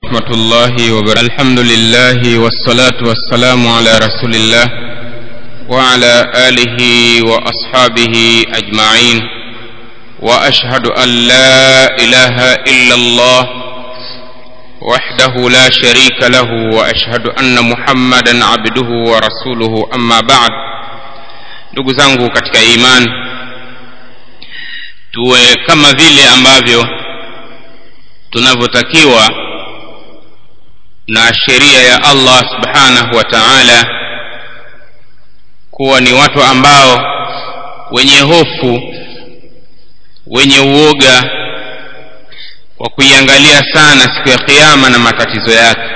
ورحمة الله وبركاته الحمد لله والصلاة والسلام على رسول الله وعلى آله وأصحابه أجمعين وأشهد أن لا إله إلا الله وحده لا شريك له وأشهد أن محمدا عبده ورسوله أما بعد ndugu zangu katika iman tuwe kama vile ambavyo tunavyotakiwa na sheria ya allah subhanahu wa taala kuwa ni watu ambao wenye hofu wenye uoga wa kuiangalia sana siku ya kiama na matatizo yake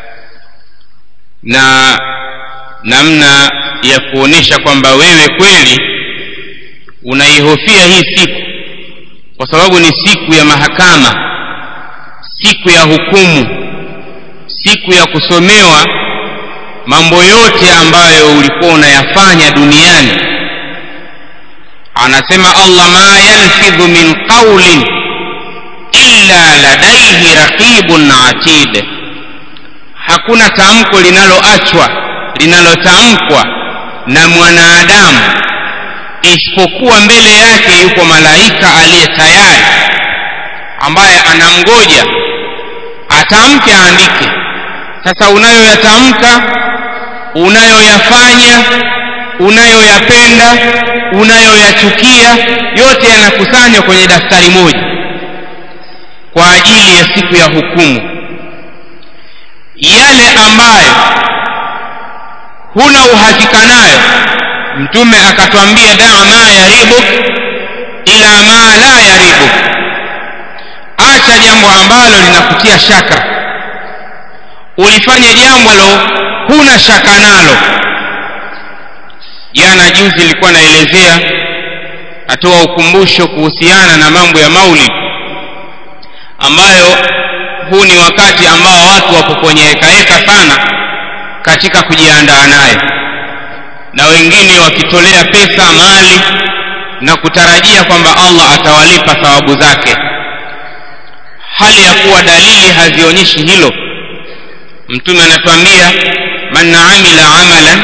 na namna ya kuonesha kwamba wewe kweli unaihofia hii siku kwa sababu ni siku ya mahakama siku ya hukumu siku ya kusomewa mambo yote ambayo ulikuwa unayafanya duniani anasema allah ma yalfidhu min qaulin illa ladaihi raqibun atid hakuna tamko linaloachwa linalotamkwa na mwanadamu isipokuwa mbele yake yuko malaika aliye tayari ambaye anamgoja atamke aandike sasa unayoyatamka unayoyafanya unayoyapenda unayoyachukia yote yanakusanywa kwenye daftari moja kwa ajili ya siku ya hukumu yale ambayo huna uhakika nayo mtume akatwambia daa ma yaribuk ila ma la yaribuk acha jambo ambalo linakutia shaka ulifanye jambo lo huna shaka nalo jana juzi ilikuwa naelezea atoa ukumbusho kuhusiana na mambo ya maulid ambayo huu ni wakati ambao watu wapo kwenye hekaheka sana katika kujiandaa naye na wengine wakitolea pesa mali na kutarajia kwamba allah atawalipa thawabu zake hali ya kuwa dalili hazionyeshi hilo mtume anatuambia man amila amalan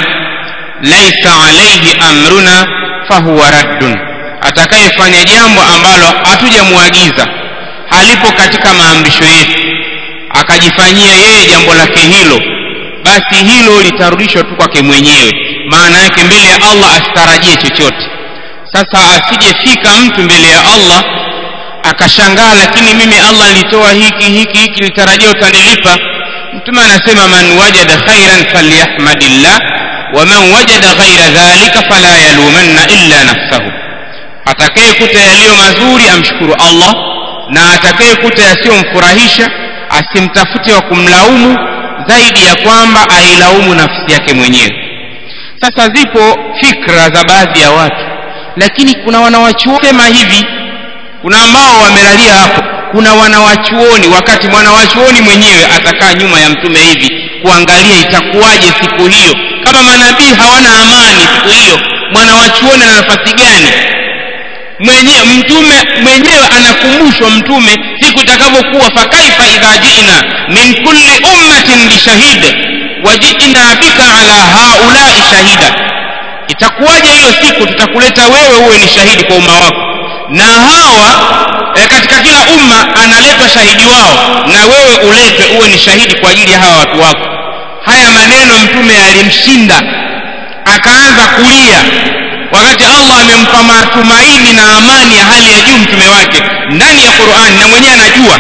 laisa alaihi amruna fahuwa raddun atakayefanya jambo ambalo hatujamwagiza halipo katika maamrisho yetu akajifanyia yeye jambo lake hilo basi hilo litarudishwa tu kwake mwenyewe maana yake mbele ya allah asitarajie chochote sasa asijefika mtu mbele ya allah akashangaa lakini mimi allah nilitoa hiki hiki hiki nitarajia utanilipa mtume anasema man wajada khairan falyahmadillah waman wajada ghaira dhalika fala yalumanna illa nafsahu atakayekuta yaliyo mazuri amshukuru allah na atakayekuta yasiyomfurahisha asimtafute wa kumlaumu zaidi ya kwamba ailaumu nafsi yake mwenyewe sasa zipo fikra za baadhi ya watu lakini kuna wanawachuosema hivi kuna ambao wamelalia hapo kuna wanawachuoni wakati mwanawachuoni mwenyewe atakaa nyuma ya mtume hivi kuangalia itakuwaje siku hiyo kama manabii hawana amani siku hiyo mwanawachuoni ana nafasi gani mwenyewe mtume mwenyewe anakumbushwa mtume siku itakavyokuwa fakaifa idha jina min kulli ummatin bishahid wajina bika ala haulai shahida itakuwaje hiyo siku tutakuleta wewe uwe ni shahidi kwa umma wako na hawa e, katika kila umma analetwa shahidi wao na wewe uletwe uwe ni shahidi kwa ajili ya hawa watu wako haya maneno mtume alimshinda akaanza kulia wakati allah amempa matumaini na amani ya hali ya juu mtume wake ndani ya qurani na mwenyewe anajua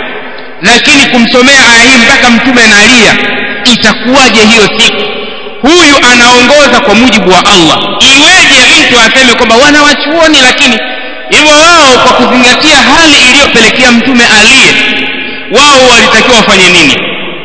lakini kumsomea aya hii mpaka mtume analia itakuwaje hiyo siku huyu anaongoza kwa mujibu wa allah iweje mtu aseme kwamba wanawachuoni lakini hivyo wao kwa kuzingatia hali iliyopelekea mtume aliye wao walitakiwa wafanye nini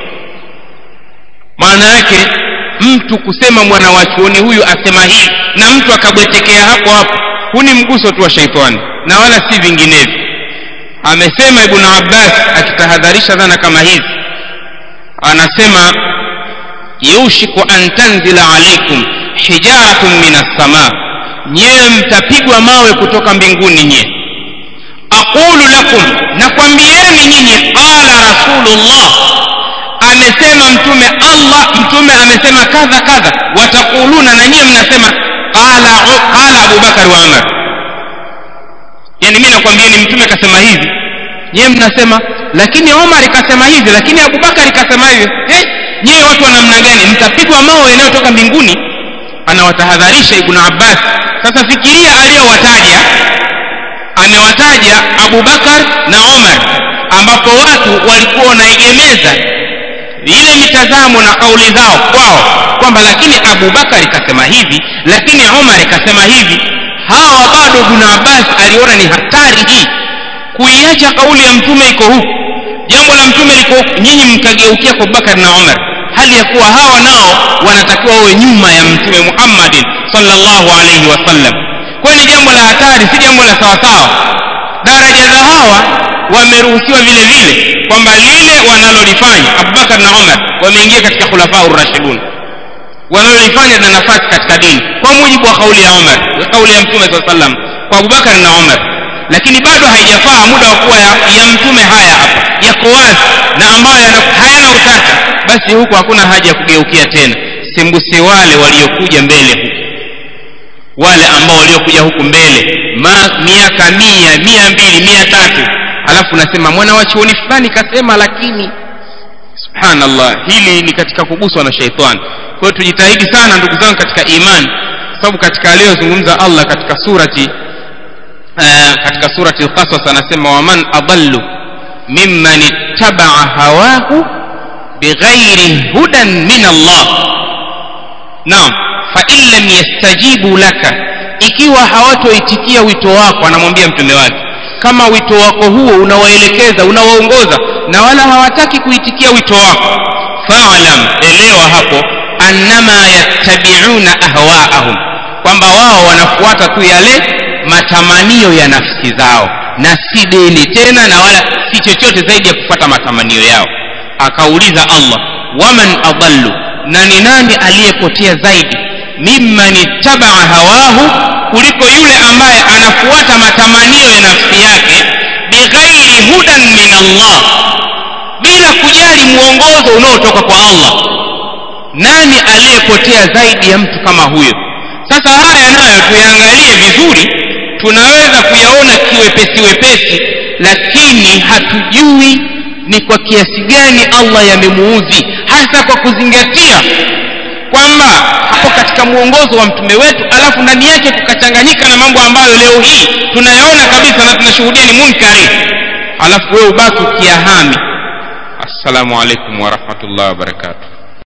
maana yake mtu kusema mwana wa chuoni huyu asema hii na mtu akabwetekea hapo hapo huu ni mguso tu wa shaitani na wala si vinginevyo amesema ibnu abbas akitahadharisha dhana kama hizi anasema yushiku an tanzila alaikum hijaratun min assamaa nyewe mtapigwa mawe kutoka mbinguni nyie aqulu lakum nakwambieni nyinyi qala rasulullah amesema mtume allah mtume amesema kadha kadha watakuluna na nyiye mnasema qala qala abubakar wa umar yani mi nakwambieni mtume kasema hivi nyiye mnasema lakini omar ikasema hivi lakini abubakar ikasema hivi eh, nyiye watu wa namna gani mtapigwa mawe yanayotoka mbinguni anawatahadharisha ibnu abbas sasa fikiria aliyowataja amewataja abubakar na omar ambapo watu walikuwa wanaegemeza ile mitazamo na kauli zao kwao kwamba lakini abubakar ikasema hivi lakini omar ikasema hivi hawa bado ibnu abbas aliona ni hatari hii kuiacha kauli ya mtume iko huku jambo la mtume liko huku nyinyi mkageukia kwa abubakar na omar hali ya kuwa hawa nao wanatakiwa wawe nyuma ya mtume muhammadin sallallahu alaihi wasallam kwayo ni jambo la hatari si jambo la sawasawa daraja za hawa wameruhusiwa vile vile kwamba lile wanalolifanya abubakar na umar wameingia katika khulafau rashidun wanalolifanya na nafasi katika dini kwa mujibu wa kauli ya umar kauli ya mtume saa salam kwa abubakar na umar lakini bado haijafaa muda wa kuwa ya, ya mtume haya hapa yako wazi na ambayo hayana utata basi huku hakuna haja ya kugeukia tena sembuse wale waliokuja mbele huku wale ambao waliokuja huku mbele ma, miaka mia mia mbili mia tatu alafu nasema mwana wa chuoni fulani kasema lakini subhanallah hili ni katika kuguswa na sheitani kwa hiyo tujitahidi sana ndugu zangu katika imani sababu katika aliyozungumza allah katika surati uh, katika surati lqasas anasema waman adallu mimman ittabaa hawahu bighairi hudan min allah naam fain lam yastajibu laka ikiwa hawatoitikia wito wako anamwambia mtume wake kama wito wako huo unawaelekeza unawaongoza na wala hawataki kuitikia wito wako falam elewa hapo annama yattabiuna ahwaahum kwamba wao wanafuata tu yale matamanio ya nafsi zao na si dini tena na wala si chochote zaidi ya kufuata matamanio yao akauliza allah waman adallu na ni nani aliyepotea zaidi mimman ittabaa hawahu kuliko yule ambaye anafuata matamanio ya nafsi yake bighairi hudan min allah bila kujali mwongozo unaotoka kwa allah nani aliyepotea zaidi ya mtu kama huyo sasa haya nayo tuyaangalie vizuri tunaweza kuyaona kiwepesi wepesi lakini hatujui ni kwa kiasi gani allah yamemuudhi hasa kwa kuzingatia kwamba hapo katika mwongozo wa mtume wetu alafu ndani yake kukachanganyika na mambo ambayo leo hii tunayaona kabisa na tunashuhudia ni munkari alafu wewe ubaki ukiyahami assalamu alaikum warahmatullahi wabarakatu